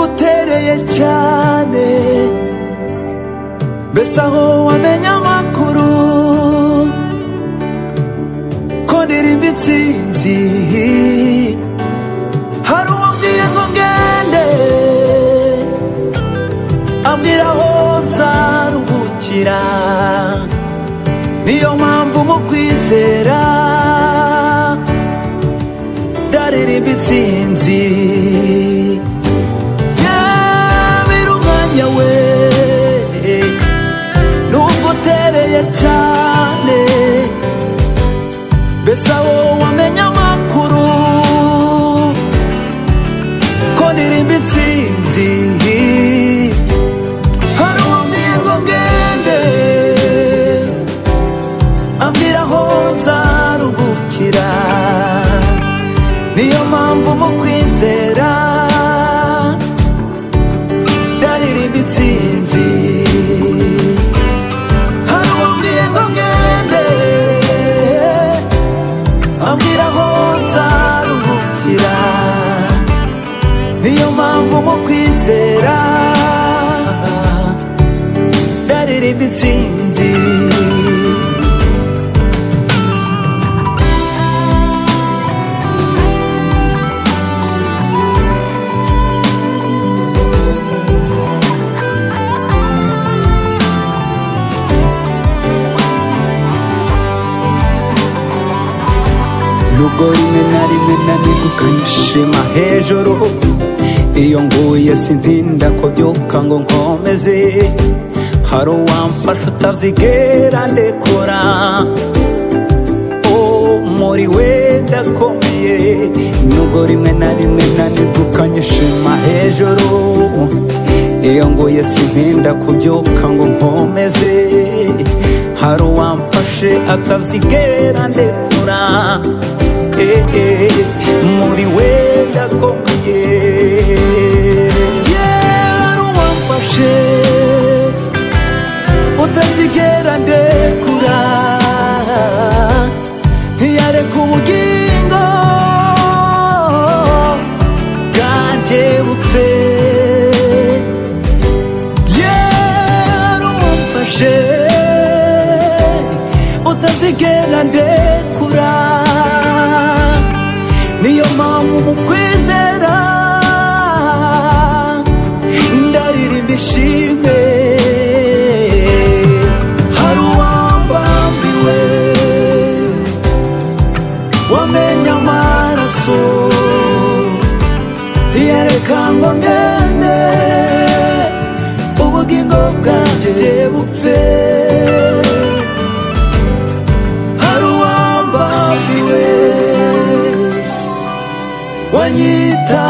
biragoye cyane mbese aho wamenya amakuru ko ndirimba intsinzi hari uwambwiye ngo ngende ambwira aho nzaruhukira niyo mpamvu mu kwizera ndaririmba intsinzi yabira umwanya we nubwo utereye cyane mbese aho wamenya amakuru ko ndirimba intsinzi hari uwambwiye ngo ngende ambwira aho nzaruhukira niyo mpamvu mu kwizera ndaririmba intsinzi hari uwambwiye ngo ngende ambwira aho nzaruhukira niyo mpamvu mu kwizera ndaririmba intsinzi nubwo rimwe na rimwe nanegukanye ishema hejuru iyo nguye sintinda kubyuka ngo nkomeze hari uwamfasha utazigera ndekora Oh, muri we ndakomeye nubwo rimwe na rimwe nanegukanye ishema hejuru iyo nguye sintinda kubyuka ngo nkomeze hari uwamfashe atazigera ndekura Eh, eh, muri we ndakomeye yera uwamfashe utazigera ndekura ntiyareka ubugingo bwanjye bupfe yera uwamfashe utazigera ndekura niyo mpamvu mu kwizera ndaririmba ishimwe hari uwambambiwe wamenya amaraso yereka ngo ngende ubugingo bwanjye bupfe hari uwambambiwe wanyita